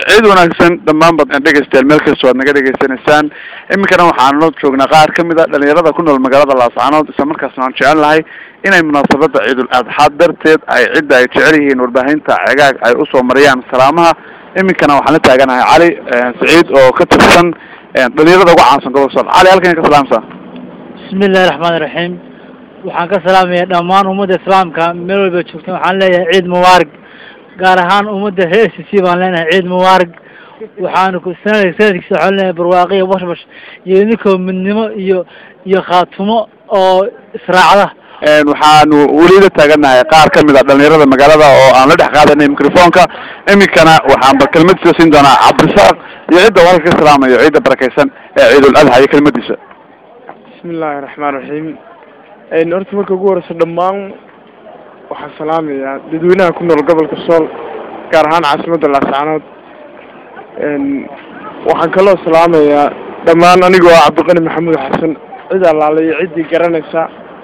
ciid wanaagsan dhammaan bad dhegeystayaal meel kasta waad naga dhegeysanaysaan iminkana waxaanu joognaa qaar kamid a dhalinyarada ku nool magaalada laascaanood isla markaasna aan jecel lahay inay munaasabada ciidul adxaa darteed ay cidda ay jecel yihiin warbaahinta cegaag ay usoo mariyaan salaamaha iminkana waxaan la taaganahay cali saciid oo ka tirsan dhalinyarada ugu caansan gobolka sool cali halkan ka salaamsa bismi illahi raxmaani raxiim waxaan ka salaamaya dhammaan ummadda islaamka meel walba joogteen waxaan leeyahay ciid mubaarig gaar ahaan ummadda reer s c baan leenahay ciid mubaarig waxaanu ku sanad sanadkiisa waxaan leenahay barwaaqiya bashbash iyo idinkoo midnimo iyo iyo khaatumo oo israacda waxaanu weli la taaganahay qaar kamid a dhalinyarada magaalada oo aan la dhex qaadanay microfonka iminkana waxaanba kelmad soo siin doonaa cabdirasaaq iyo cidda halka ka salaamayo ciidda barakeysan ee ciidul adha iyo kelmadiisa bismi illaahi raxmaan raxiim horta marka ugu horeysa dhammaan waxaan salaamayaa dadweynaha ku nool gobolka sool gaar ahaan caasimadda laascaanood waxaan kaloo salaamayaa dhammaan anigoo ah cabdiqani maxamuud xasan cid allaale iyo ciddii garanaysa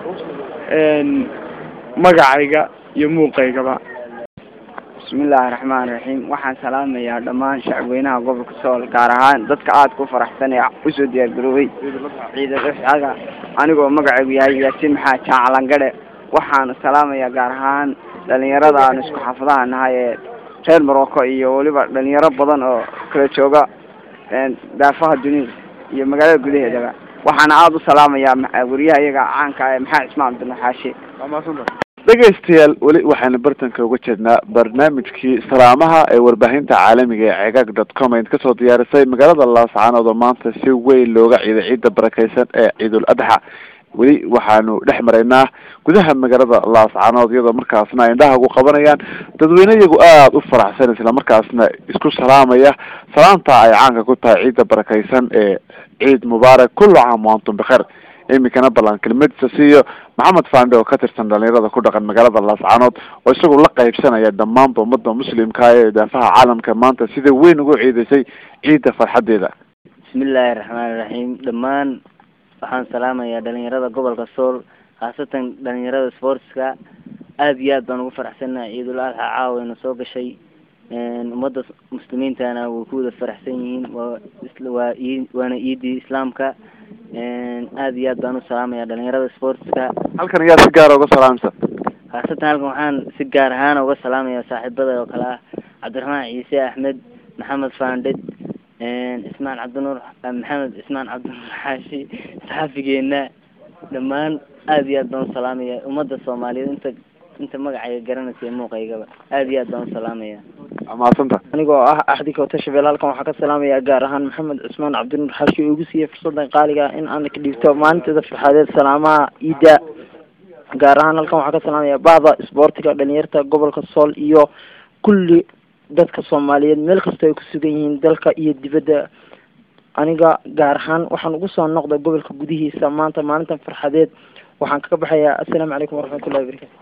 magacayga iyo muuqaygaba bismillaahi raxmaan raxiim waxaan salaamayaa dhammaan shacabweynaha gobolka sool gaar ahaan dadka aada ku faraxsan ee usoo diyaargaroobay ciidal adxaga anigoo magacaygu yahay yaasiin maxaa jaacalangadhe waxaan salaamayaa gaar ahaan dhalinyarada aan isku xaafadaha nahay ee reer morocco iyo weliba dhalinyaro badan oo kala jooga daafaha dunida iyo magaalada gudaheedaba waxaana aada u salaamayaa wariyaha iyaga caanka ee maxamed ismaan abdinaxaashi dhegaystayaal weli waxaynu bartanka uga jeednaa barnaamijkii salaamaha ee warbaahinta caalamiga ee cegaag dot com ayd kasoo diyaarisay magaalada laascaanood oo maanta si weyn looga ciiday ciidda barakeysan ee ciidul adxa weli waxaanu dhex maraynaa gudaha magaalada laascaanood iyadoo markaasna indhaha ugu qabanayaan dadweyne iyagu aada u faraxsan isla markaasna isku salaamaya salaanta ay caanka ku tahay ciidda barakeysan ee ciid mubaarak kullu caam waantum bikheer iminkana ballan kelmadiisa siiyo maxamed fande oo ka tirsan dhalinyarada ku dhaqan magaalada laascaanood oo isagu la qaybsanaya dhammaanba ummadda muslimka ee daafaha caalamka maanta sida weyn ugu ciidaysay ciidda farxadeeda bismillaahi raxmaani raxiim dhammaan waxaan salaamayaa dhalinyarada gobolka sool khaasatan dhalinyarada sportska aada iyo aad baan ugu faraxsannahay ciidul adxa caawayna soo gashay ummadda muslimiintana way ku wada faraxsan yihiin waa waa ii waana iidii islaamka aada iyo aad baan u salaamaya dhalinyarada sportska halkan ayaa si gaara uga salaamsa khaasatan halkan waxaan si gaar ahaan uga salaamaya saaxiibada oo kale ah cabdiraxmaan ciise axmed maxamed faandhed ismaan cabdinuur maxamed ismaan cabdinuur xaashi saxafigeena dhammaan aada iyo aad baan u salaamaya ummadda soomaaliyeed inta inta magacayga garanaysa muuqaygaba aada iyo aad baan u salaamaya amaasanta anigoo ah axdi kowta shabeel halkan waxaa ka salaamayaa gaar ahaan maxamed cusmaan cabdinuur xaashi oo igu siiyey fursadan qaaliga ah in aan ka dhiibto maalinteeda farxadeed salaamaha iida gaar ahaan halkan waxaa ka salaamaya bahda isboortiga dhalinyarta gobolka sool iyo kulli dadka soomaaliyeed meel kastoo ay ku sugan yihiin dalka iyo dibadda aniga gaar ahaan waxaan ugu soo noqday gobolka gudihiisa maanta maalintan farxadeed waxaan kaga baxayaa assalaamu calaykum waraxmatullahi wabarakatu